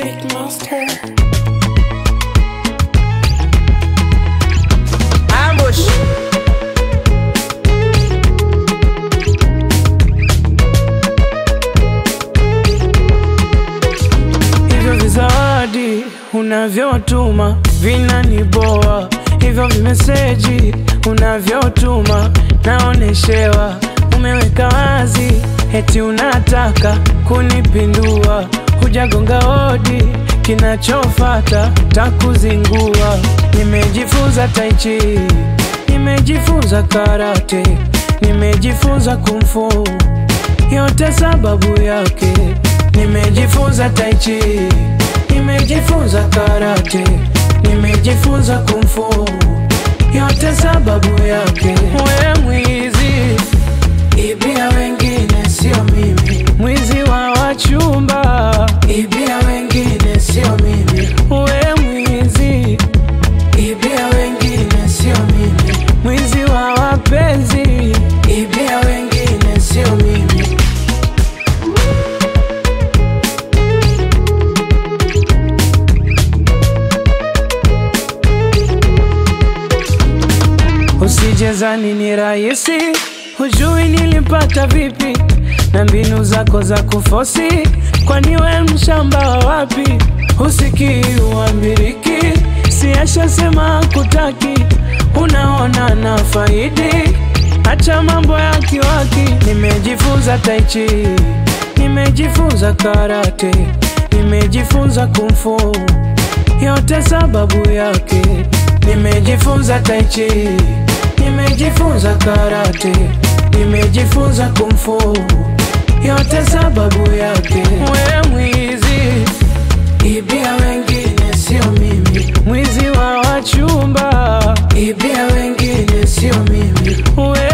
Big monster. Ambush. Hivyo vizawadi unavyotuma vinaniboa, hivyo vimeseji unavyotuma naoneshewa, umeweka wazi eti unataka kunipindua, hujagonga hodi, kinachofata takuzingua. Nimejifunza taichi, nimejifunza karate, nimejifunza kumfu yote sababu yake nimejifunza taichi nimejifunza karate nimejifunza kumfu yote sababu yake we mwizi ibia wengine sio mimi mwizi wa wachumba ibia wengine sio mimi we mwizi ibia wengine sio mimi mwizi wa wapenzi ibia wengine sio mimi Usijezani ni rahisi, hujui nilipata vipi na mbinu zako za kufosi, kwani we mshamba wa wapi? Husikii uambiriki, siashasema kutaki, unaona na faidi, acha mambo ya kiwaki. Nimejifunza taichi, nimejifunza karate, nimejifunza kumfu yote sababu yake nimejifunza taichi nimejifunza karate nimejifunza kumfu yote sababu yake we mwizi ibia wengine sio mimi mwizi wa wachumba ibia wengine sio mimi we